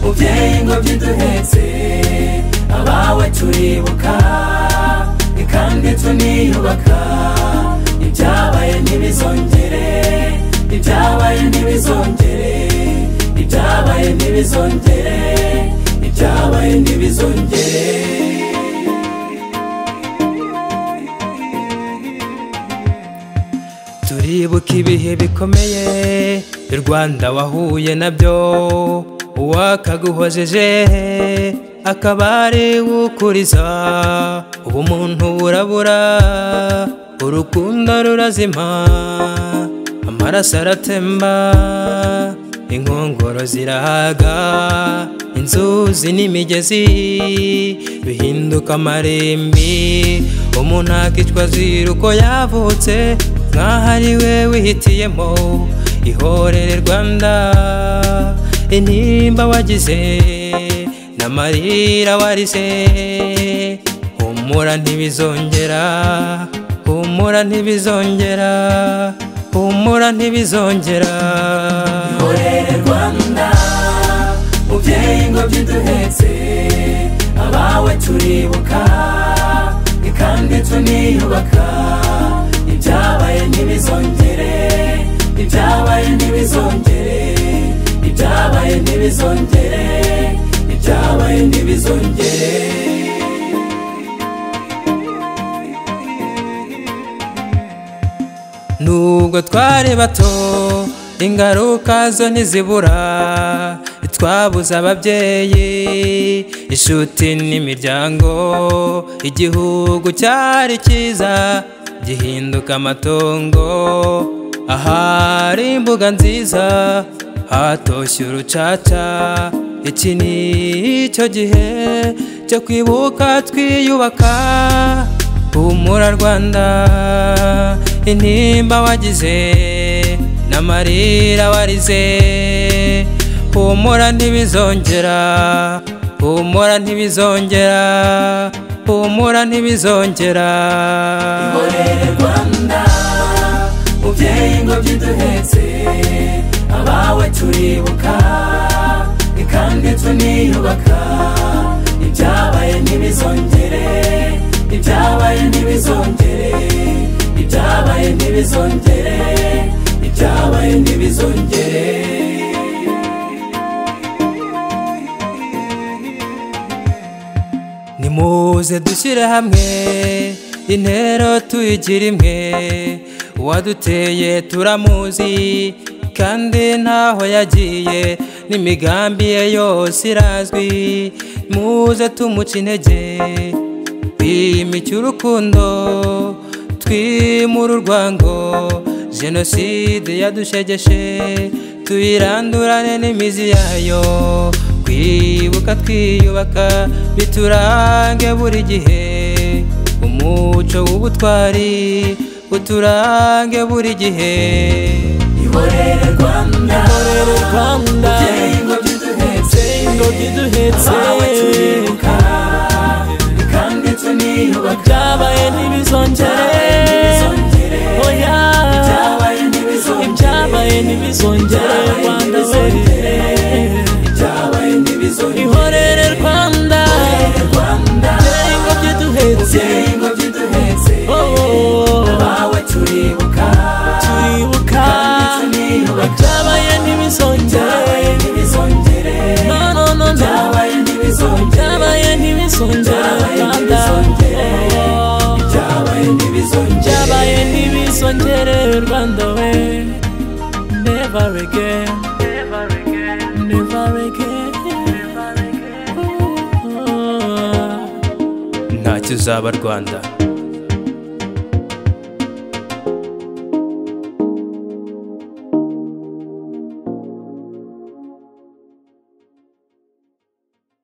ingobyi duhetse abawe turibuka kandi tuniyubaka ibyabaye ntibizongere ibyabaye ntibizongere ibyabaye ntibizongere ibyabaye ntibizongere turibuka ibihe bikomeye u rwanda wahuye nabyo uwakaguhojeje akaba ari ukuriza ubumuntu burabura urukundo rurazima amaraso aratemba inkongoro zirahaga inzuzi n'imigezi bihinduka amarimbi umuntu akicwa azira uko yavutse nk'aho ari we wihitiyemo ihorere rwanda intimba wagize n'amarira warize humura ntibizongera humura ntibizongera humura ntibizongera ihorere rwanda mubyeyi ingobyi duhetse abawe turibuka kandi tuniyubaka ibyabaye ntibizongere ibyabaye ntibizongere ibyabaye ntibizongere ibyabaye ntibizongere nubwo twari bato ingaruka zo ntizibura twabuze ababyeyi inshuti n'imiryango igihugu cyari cyiza gihinduka amatongo ahari imbuga nziza hatoshye urucaca iki ni icyo gihe cyo kwibuka twiyubaka humura rwanda intimba wagize n'amarira warize humura ntibizongera humura ntibizongera humura ntibizongera ihorere rwanda mubyeyi ingobyi duhetse abawe turibuka kandi tuniyubaka ibyabaye ntibizongere ibyabaye ntibizongere ibyabaye ntibizongere ibyabaye ntibizongere nimuze dushyire hamwe intero tuyigira imwe uwaduteye turamuzi kandi ntaho yagiye n'imigambi ye yose irazwi muze tumuca intege twimike urukundo twimure urwango jenoside yadushegeshe tuyirandurane n'imizi yayo twibuka twiyubaka biturange buri gihe umuco w'ubutwari uturange buri gihe ihorere rwanda ihorere rwanda ingobyi duhetse ingobyi duhetse abawe turibuka kandi tuniyubaka ibyabaye ntibizongere oya ibyabaye ntibizongere ibyabaye ntibizongere rwanda zere ibyabaye ntibizongere ihorere rwanda dore ingobyi duhetse ingobyi duhetse abawe turibuka turibuka ibyabaye ntibizongere no no no ibyabaye ibyabaye ntibizongere rwanda ibyabaye ntibizongere rwanda we never again never again ntacyo uzaba rwanda